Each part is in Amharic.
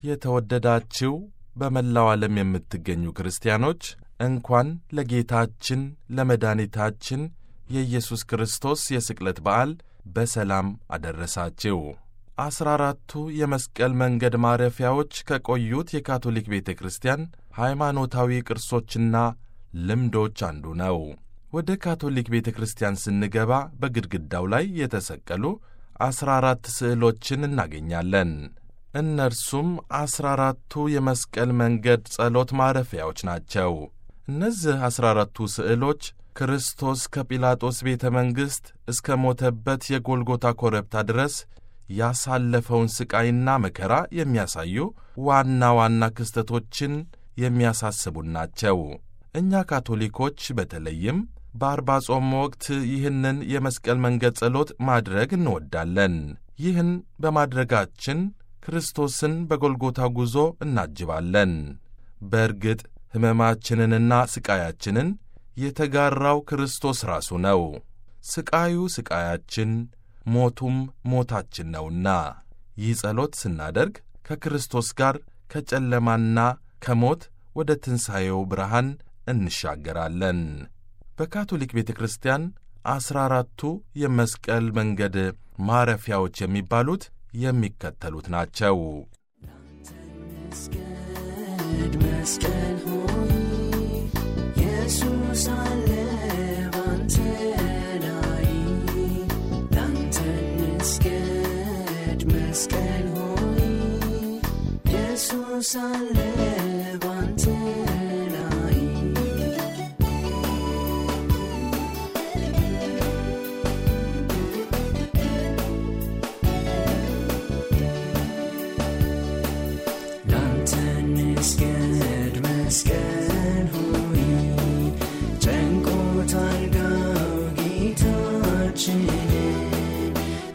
የተወደዳችው በመላው ዓለም የምትገኙ ክርስቲያኖች እንኳን ለጌታችን ለመድኃኒታችን የኢየሱስ ክርስቶስ የስቅለት በዓል በሰላም አደረሳችሁ። አስራ አራቱ የመስቀል መንገድ ማረፊያዎች ከቆዩት የካቶሊክ ቤተ ክርስቲያን ሃይማኖታዊ ቅርሶችና ልምዶች አንዱ ነው። ወደ ካቶሊክ ቤተ ክርስቲያን ስንገባ በግድግዳው ላይ የተሰቀሉ አስራ አራት ስዕሎችን እናገኛለን። እነርሱም አስራ አራቱ የመስቀል መንገድ ጸሎት ማረፊያዎች ናቸው። እነዚህ አስራ አራቱ ስዕሎች ክርስቶስ ከጲላጦስ ቤተ መንግሥት እስከ ሞተበት የጎልጎታ ኮረብታ ድረስ ያሳለፈውን ሥቃይና መከራ የሚያሳዩ ዋና ዋና ክስተቶችን የሚያሳስቡን ናቸው። እኛ ካቶሊኮች በተለይም በአርባ ጾም ወቅት ይህንን የመስቀል መንገድ ጸሎት ማድረግ እንወዳለን። ይህን በማድረጋችን ክርስቶስን በጎልጎታ ጉዞ እናጅባለን። በእርግጥ ሕመማችንንና ሥቃያችንን የተጋራው ክርስቶስ ራሱ ነው። ሥቃዩ ሥቃያችን፣ ሞቱም ሞታችን ነውና ይህ ጸሎት ስናደርግ ከክርስቶስ ጋር ከጨለማና ከሞት ወደ ትንሣኤው ብርሃን እንሻገራለን። በካቶሊክ ቤተ ክርስቲያን ዐሥራ አራቱ የመስቀል መንገድ ማረፊያዎች የሚባሉት የሚከተሉት ናቸው። መስቀል መስቀል ሆይ ኢየሱስ አለ ባንተ ላይ ላንተ መስገድ መስቀል ሆይ ኢየሱስ አለ ባንተ ላይ ላንተ መስገድ መስቀል ሆይ ጨንቆታል ጋው ጌታችንን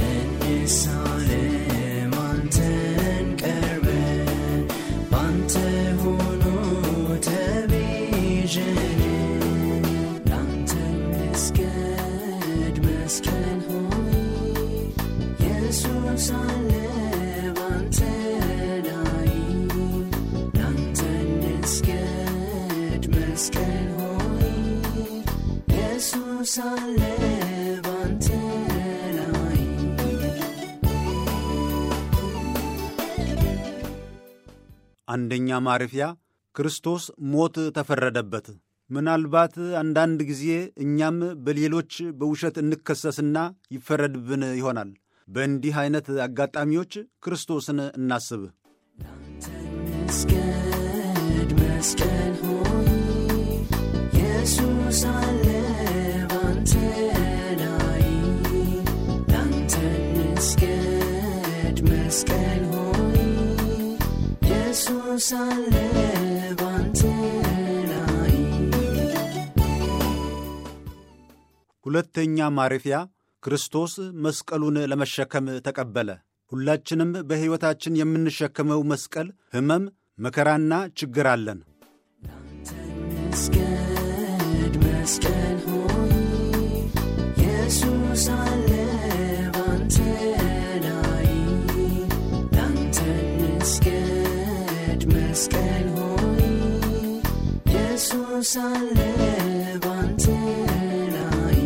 እንሳለም አንተን ቀርበን ባንተ ሆኖ ተቤዠን ላንተ መስገድ መስቀል ሆይ ኢየሱስ አለ ባንተ ላይ ላንተ መስገድ መስቀል ሆይ ኢየሱስ አለ ባንተ ላይ አንደኛ ማረፊያ ክርስቶስ ሞት ተፈረደበት። ምናልባት አንዳንድ ጊዜ እኛም በሌሎች በውሸት እንከሰስና ይፈረድብን ይሆናል። በእንዲህ ዐይነት አጋጣሚዎች ክርስቶስን እናስብ። መስገድ መስቀል ሆይ ኢየሱስ አለ ባንተ ላይ ላንተ መስገድ መስቀል ሆይ ኢየሱስ አለ ባንተ ላይ ሁለተኛ ማረፊያ ክርስቶስ መስቀሉን ለመሸከም ተቀበለ። ሁላችንም በሕይወታችን የምንሸከመው መስቀል ሕመም፣ መከራና ችግር አለን። መስገድ መስቀል ሆይ ኢየሱስ አለ ባንተ ላይ ላንተ መስገድ መስቀል ሆይ ኢየሱስ አለ ባንተ ላይ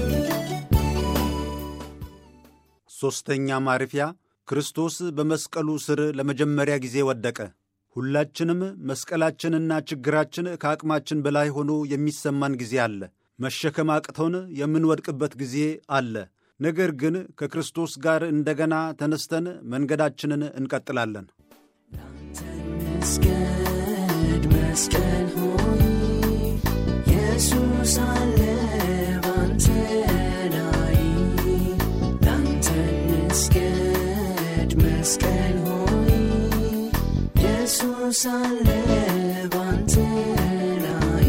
ሦስተኛ ማረፊያ ክርስቶስ በመስቀሉ ስር ለመጀመሪያ ጊዜ ወደቀ። ሁላችንም መስቀላችንና ችግራችን ከአቅማችን በላይ ሆኖ የሚሰማን ጊዜ አለ። መሸከም አቅቶን የምንወድቅበት ጊዜ አለ። ነገር ግን ከክርስቶስ ጋር እንደገና ተነስተን መንገዳችንን እንቀጥላለን። መስገድ መስቀል ሆይ ኢየሱስ አለ ባንተ ላይ ላንተ መስገድ መስቀል ሆይ ኢየሱስ አለ ባንተ ላይ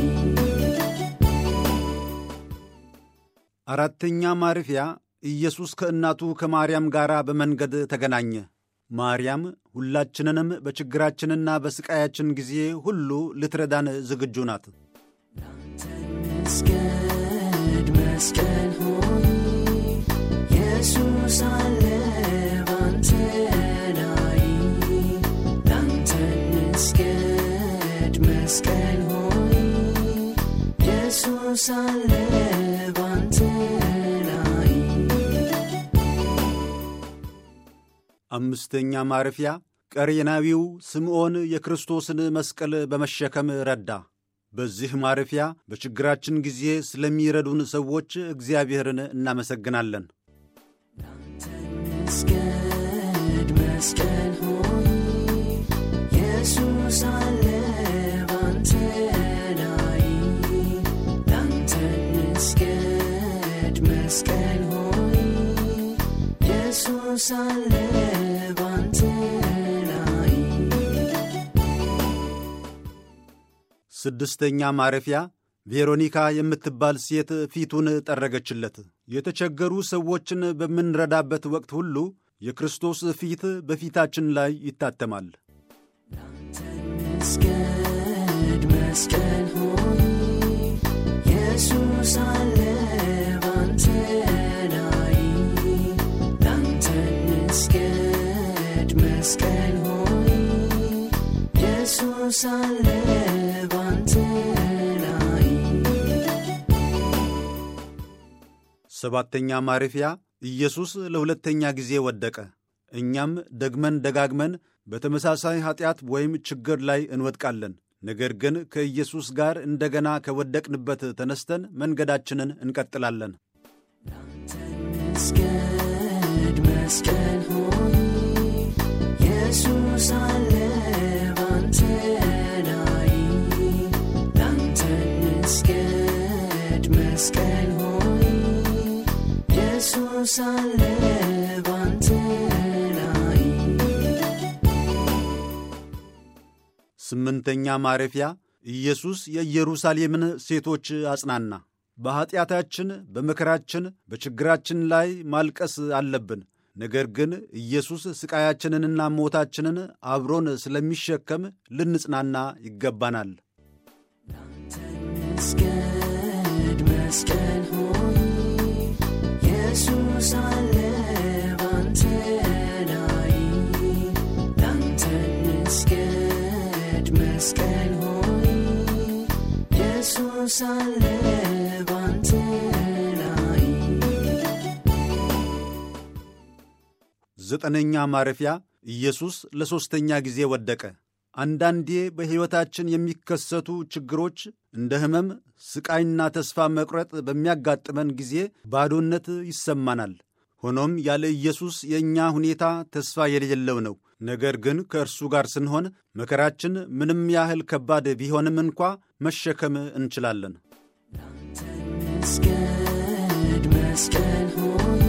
አራተኛ ማረፊያ ኢየሱስ ከእናቱ ከማርያም ጋር በመንገድ ተገናኘ። ማርያም ሁላችንንም በችግራችንና በሥቃያችን ጊዜ ሁሉ ልትረዳን ዝግጁ ናት። መስገድ መስቀል ሆይ ኢየሱስ አለ ባንተ ላይ ላንተ እንስገድ መስቀል ሆይ ኢየሱስ አለ ባንተ ላይ አምስተኛ ማረፊያ ቀሬናዊው ስምዖን የክርስቶስን መስቀል በመሸከም ረዳ። በዚህ ማረፊያ በችግራችን ጊዜ ስለሚረዱን ሰዎች እግዚአብሔርን እናመሰግናለን። እንስገድ መስቀል ሆይ ኢየሱስ አለ ባንተ ላይ ላንተ እንስገድ መስቀል ሆይ ኢየሱስ አለ ባንተ ላይ ስድስተኛ ማረፊያ ቬሮኒካ የምትባል ሴት ፊቱን ጠረገችለት። የተቸገሩ ሰዎችን በምንረዳበት ወቅት ሁሉ የክርስቶስ ፊት በፊታችን ላይ ይታተማል። እንስገድ መስቀል ሆይ ኢየሱስ አለ ባንተ ላይ ላንተ እንስገድ መስቀል ሆይ ኢየሱስ አለ ባንተ ላይ ሰባተኛ ማረፊያ ኢየሱስ ለሁለተኛ ጊዜ ወደቀ። እኛም ደግመን ደጋግመን በተመሳሳይ ኀጢአት ወይም ችግር ላይ እንወድቃለን። ነገር ግን ከኢየሱስ ጋር እንደገና ከወደቅንበት ተነስተን መንገዳችንን እንቀጥላለን። እንስገድ መስቀል ሆይ ኢየሱስ አለ ባንተ ላይ ላንተ እንስገድ መስቀል ሆይ ኢየሱስ አለ ባንተ ላይ ስምንተኛ ማረፊያ ኢየሱስ የኢየሩሳሌምን ሴቶች አጽናና። በኀጢአታችን፣ በመከራችን፣ በችግራችን ላይ ማልቀስ አለብን። ነገር ግን ኢየሱስ ሥቃያችንንና ሞታችንን አብሮን ስለሚሸከም ልንጽናና ይገባናል። እንስገድ መስቀል ሆይ ኢየሱስ አለ ባንተ ላይ ላንተ እንስገድ መስቀል ሆይ ኢየሱስ አለ ባንተ ላይ ዘጠነኛ ማረፊያ ኢየሱስ ለሦስተኛ ጊዜ ወደቀ። አንዳንዴ በሕይወታችን የሚከሰቱ ችግሮች እንደ ሕመም፣ ሥቃይና ተስፋ መቁረጥ በሚያጋጥመን ጊዜ ባዶነት ይሰማናል። ሆኖም ያለ ኢየሱስ የእኛ ሁኔታ ተስፋ የሌለው ነው። ነገር ግን ከእርሱ ጋር ስንሆን መከራችን ምንም ያህል ከባድ ቢሆንም እንኳ መሸከም እንችላለን። እንስገድ መስቀል ሆይ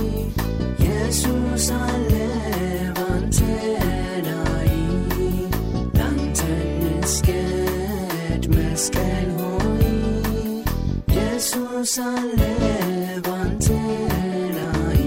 ኢየሱስ አለ ባንተ ላይ ላንተ እንስገድ መስቀል ሆይ ኢየሱስ አለ ባንተ ላይ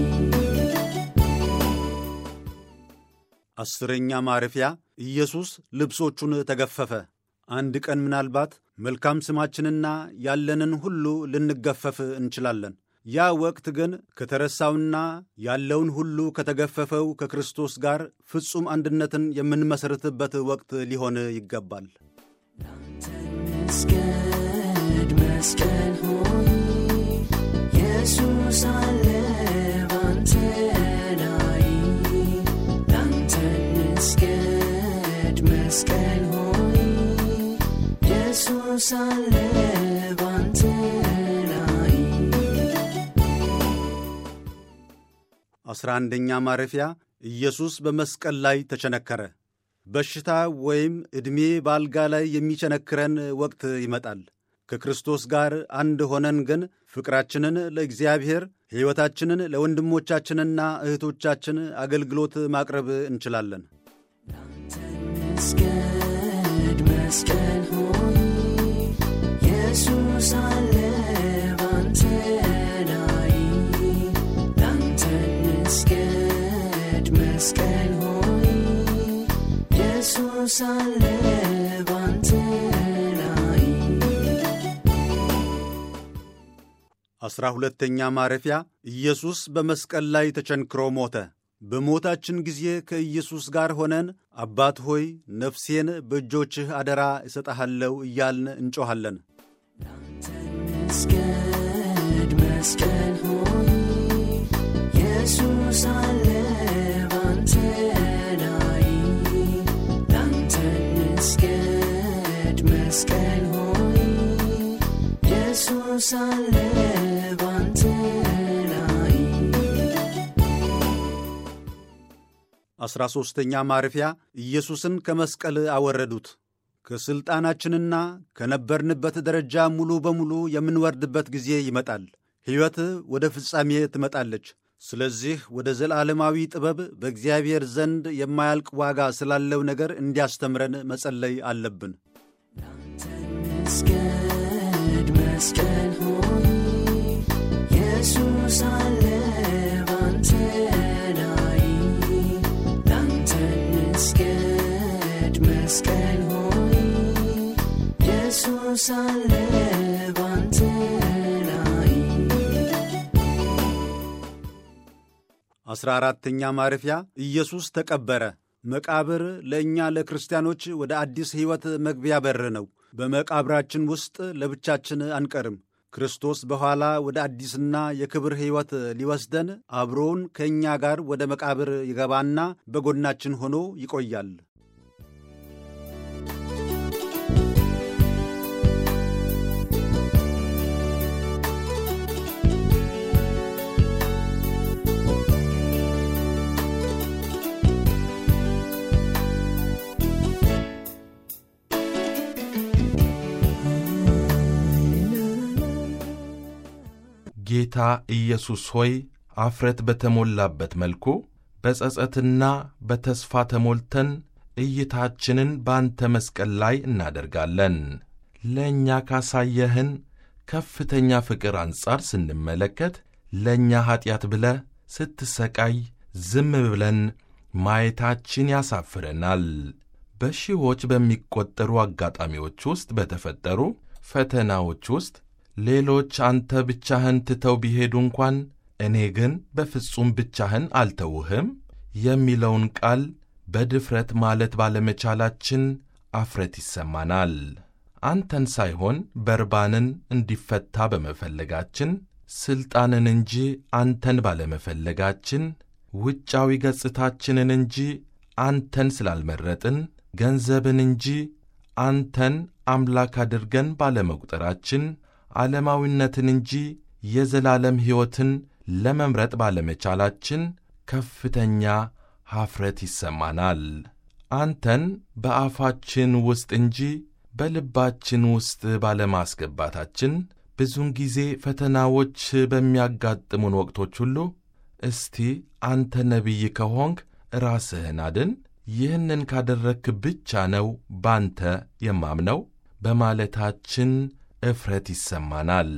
አስረኛ ማረፊያ ኢየሱስ ልብሶቹን ተገፈፈ። አንድ ቀን ምናልባት መልካም ስማችንና ያለንን ሁሉ ልንገፈፍ እንችላለን። ያ ወቅት ግን ከተረሳውና ያለውን ሁሉ ከተገፈፈው ከክርስቶስ ጋር ፍጹም አንድነትን የምንመሠርትበት ወቅት ሊሆን ይገባል። እንስገድ መስቀል ሆይ ኢየሱስ አለ ባንተ ላይ ላንተ እንስገድ መስቀል ሆይ ኢየሱስ አለ ባንተ ላይ አስራ አንደኛ ማረፊያ ኢየሱስ በመስቀል ላይ ተቸነከረ። በሽታ ወይም ዕድሜ በአልጋ ላይ የሚቸነክረን ወቅት ይመጣል። ከክርስቶስ ጋር አንድ ሆነን ግን ፍቅራችንን ለእግዚአብሔር፣ ሕይወታችንን ለወንድሞቻችንና እህቶቻችን አገልግሎት ማቅረብ እንችላለን። እንስገድ መስቀል ሆይ ኢየሱስ አለ ባንተ ላይ ላንተ እንስገድ መስቀል ሆይ ኢየሱስ አለ ባንተ ላይ አስራ ሁለተኛ ማረፊያ ኢየሱስ በመስቀል ላይ ተቸንክሮ ሞተ። በሞታችን ጊዜ ከኢየሱስ ጋር ሆነን አባት ሆይ ነፍሴን በእጆችህ አደራ እሰጠሃለሁ እያልን እንጮኻለን። መስገድ መስቀል ሆይ ኢየሱስ አለ ባንተ ላይ ላንተ መስገድ መስቀል ሆይ ኢየሱስ አለ ባንተ ላይ አሥራ ሦስተኛ ማረፊያ ኢየሱስን ከመስቀል አወረዱት። ከሥልጣናችንና ከነበርንበት ደረጃ ሙሉ በሙሉ የምንወርድበት ጊዜ ይመጣል። ሕይወት ወደ ፍጻሜ ትመጣለች። ስለዚህ ወደ ዘላለማዊ ጥበብ በእግዚአብሔር ዘንድ የማያልቅ ዋጋ ስላለው ነገር እንዲያስተምረን መጸለይ አለብን። መስገድ መስቀል ሆይ ኢየሱስ አለ ባንተ ላይ ላንተ መስገድ መስቀል ሆይ ኢየሱስ አለ ባንተ ላይ አሥራ አራተኛ ማረፊያ ኢየሱስ ተቀበረ። መቃብር ለእኛ ለክርስቲያኖች ወደ አዲስ ሕይወት መግቢያ በር ነው። በመቃብራችን ውስጥ ለብቻችን አንቀርም። ክርስቶስ በኋላ ወደ አዲስና የክብር ሕይወት ሊወስደን አብሮውን ከእኛ ጋር ወደ መቃብር ይገባና በጎናችን ሆኖ ይቆያል። ጌታ ኢየሱስ ሆይ አፍረት በተሞላበት መልኩ በጸጸትና በተስፋ ተሞልተን እይታችንን በአንተ መስቀል ላይ እናደርጋለን። ለእኛ ካሳየህን ከፍተኛ ፍቅር አንጻር ስንመለከት ለእኛ ኀጢአት ብለህ ስትሰቃይ ዝም ብለን ማየታችን ያሳፍረናል። በሺዎች በሚቈጠሩ አጋጣሚዎች ውስጥ በተፈጠሩ ፈተናዎች ውስጥ ሌሎች አንተ ብቻህን ትተው ቢሄዱ እንኳን እኔ ግን በፍጹም ብቻህን አልተውህም የሚለውን ቃል በድፍረት ማለት ባለመቻላችን አፍረት ይሰማናል። አንተን ሳይሆን በርባንን እንዲፈታ በመፈለጋችን ሥልጣንን እንጂ አንተን ባለመፈለጋችን ውጫዊ ገጽታችንን እንጂ አንተን ስላልመረጥን ገንዘብን እንጂ አንተን አምላክ አድርገን ባለመቁጠራችን ዓለማዊነትን እንጂ የዘላለም ሕይወትን ለመምረጥ ባለመቻላችን ከፍተኛ ኀፍረት ይሰማናል። አንተን በአፋችን ውስጥ እንጂ በልባችን ውስጥ ባለማስገባታችን ብዙውን ጊዜ ፈተናዎች በሚያጋጥሙን ወቅቶች ሁሉ እስቲ አንተ ነቢይ ከሆንክ ራስህን አድን፣ ይህንን ካደረግክ ብቻ ነው ባንተ የማምነው በማለታችን እፍረት ይሰማናል።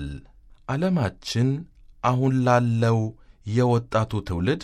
ዓለማችን አሁን ላለው የወጣቱ ትውልድ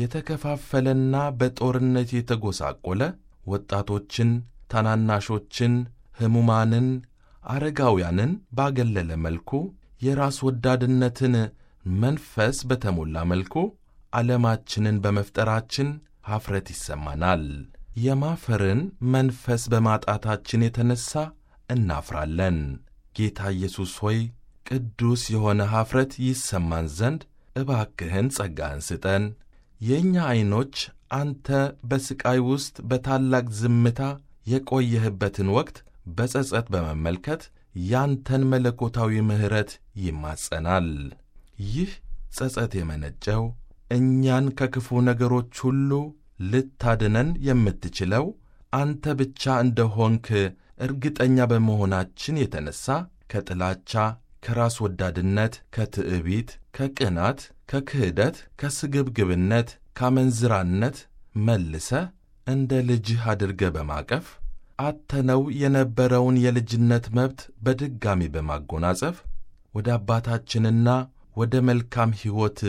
የተከፋፈለና በጦርነት የተጎሳቆለ ወጣቶችን፣ ታናናሾችን፣ ሕሙማንን፣ አረጋውያንን ባገለለ መልኩ የራስ ወዳድነትን መንፈስ በተሞላ መልኩ ዓለማችንን በመፍጠራችን ኀፍረት ይሰማናል። የማፈርን መንፈስ በማጣታችን የተነሣ እናፍራለን። ጌታ ኢየሱስ ሆይ ቅዱስ የሆነ ኀፍረት ይሰማን ዘንድ እባክህን ጸጋህን ስጠን። የእኛ ዐይኖች አንተ በሥቃይ ውስጥ በታላቅ ዝምታ የቆየህበትን ወቅት በጸጸት በመመልከት ያንተን መለኮታዊ ምሕረት ይማጸናል። ይህ ጸጸት የመነጨው እኛን ከክፉ ነገሮች ሁሉ ልታድነን የምትችለው አንተ ብቻ እንደሆንክ እርግጠኛ በመሆናችን የተነሣ ከጥላቻ፣ ከራስ ወዳድነት፣ ከትዕቢት፣ ከቅናት፣ ከክህደት፣ ከስግብግብነት፣ ካመንዝራነት መልሰ እንደ ልጅህ አድርገ በማቀፍ አተነው የነበረውን የልጅነት መብት በድጋሚ በማጎናጸፍ ወደ አባታችንና ወደ መልካም ሕይወት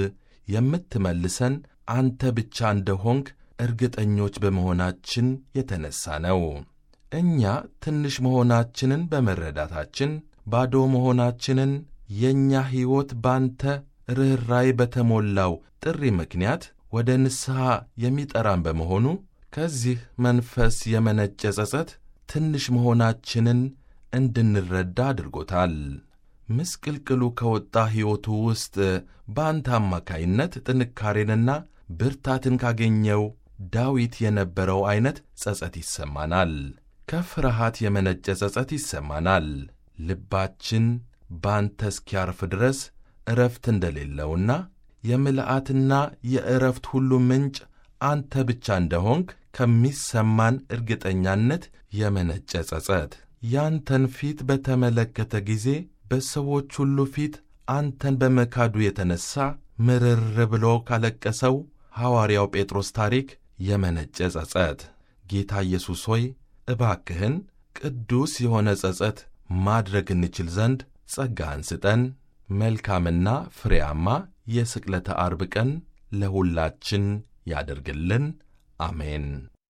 የምትመልሰን አንተ ብቻ እንደሆንክ እርግጠኞች በመሆናችን የተነሣ ነው። እኛ ትንሽ መሆናችንን በመረዳታችን ባዶ መሆናችንን የእኛ ሕይወት ባንተ ርኅራይ በተሞላው ጥሪ ምክንያት ወደ ንስሐ የሚጠራን በመሆኑ ከዚህ መንፈስ የመነጨ ጸጸት ትንሽ መሆናችንን እንድንረዳ አድርጎታል። ምስቅልቅሉ ከወጣ ሕይወቱ ውስጥ በአንተ አማካይነት ጥንካሬንና ብርታትን ካገኘው ዳዊት የነበረው ዐይነት ጸጸት ይሰማናል። ከፍርሃት የመነጨ ጸጸት ይሰማናል። ልባችን ባንተ እስኪያርፍ ድረስ ዕረፍት እንደሌለውና የምልአትና የዕረፍት ሁሉ ምንጭ አንተ ብቻ እንደሆንክ ከሚሰማን እርግጠኛነት የመነጨ ጸጸት ያንተን ፊት በተመለከተ ጊዜ በሰዎች ሁሉ ፊት አንተን በመካዱ የተነሣ ምርር ብሎ ካለቀሰው ሐዋርያው ጴጥሮስ ታሪክ የመነጨ ጸጸት። ጌታ ኢየሱስ ሆይ እባክህን ቅዱስ የሆነ ጸጸት ማድረግ እንችል ዘንድ ጸጋህን ስጠን። መልካምና ፍሬያማ የስቅለተ አርብ ቀን ለሁላችን ያደርግልን። አሜን።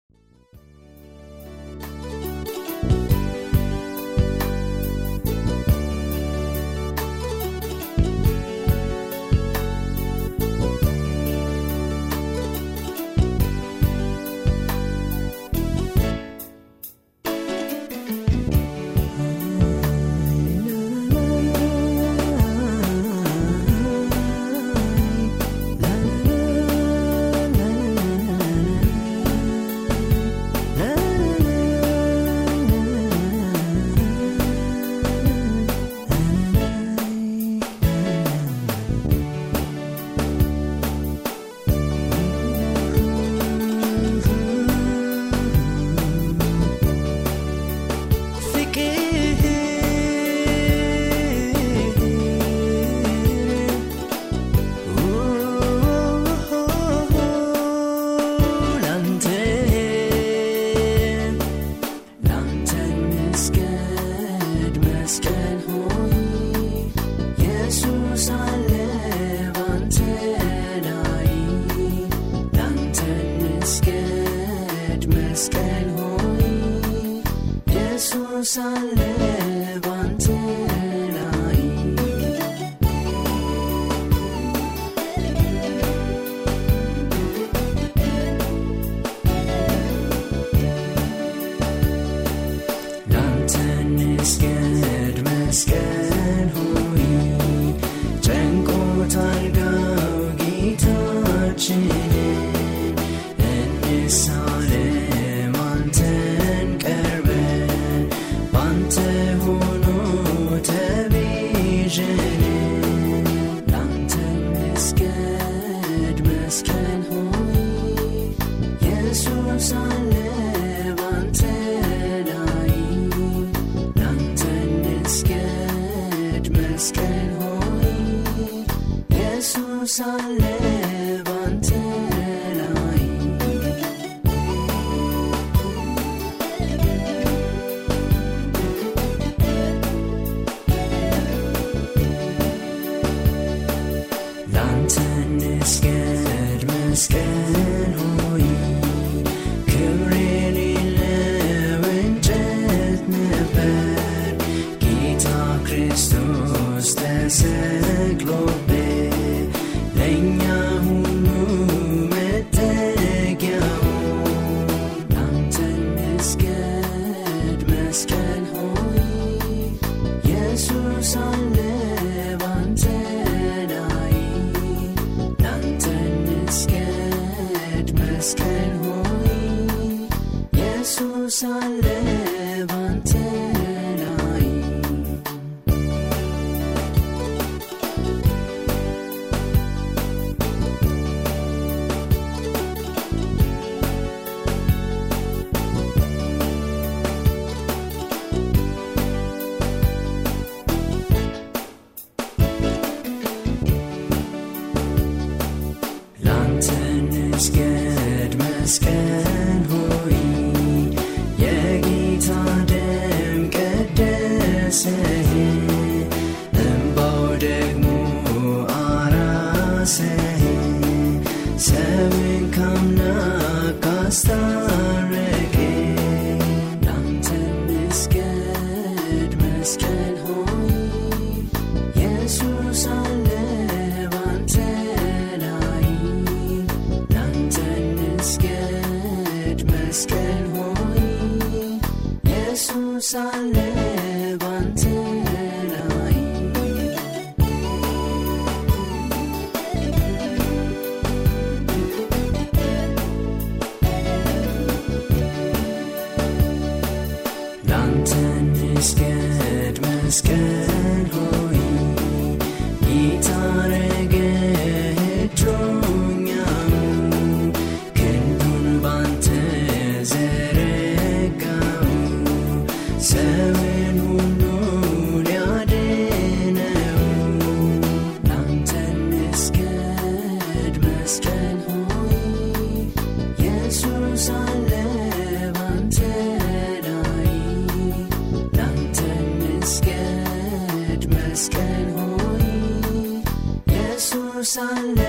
ሳለ ባንተ ላይ ላንተ እንስገድ መስቀል ሆይ ጨንቆታል ጋው ጌታችንን እንሳለም አንተን ቀርበን ባንተ ሆኖ ተቤዠን ላንተ እንስገድ መስቀል ሆይ ኢየሱስ አለ ባንተ ላይ ላንተ እንስገድ መስቀል ሆይ ኢየሱስ አለ ባንተ ላይ ላንተ እንስገድ መስቀል ሆይ ክብር የሌለው እንጨት ነበር ጌታ ክርስቶስ ተሰቅሎበት ለእኛ ሁሉ መጠጊያው ላንተ እንስገድ መስቀል ሆይ ኢየሱስ አለ ባንተ ላይ ላንተ እንስገድ መስቀል ሆይ ኢየሱስ አለ ባንተ ላይ ላንተ እንስገድ መስቀል ሆይ የጌታ ደም ኢየሱስ አለ ባንተ ላይ ላንተ እንስገድ መስቀል ሆይ ጌታ ረገድሮኛል ክንዱን ባንተ ዘረጋው ሰውን ሁሉ ሊያድነው ላንተ እንስገድ መስቀል ሆይ ኢየሱስ አለ ባንተ ላይ ላንተ እንስገድ መስቀል ሆይ ኢየሱስ አለ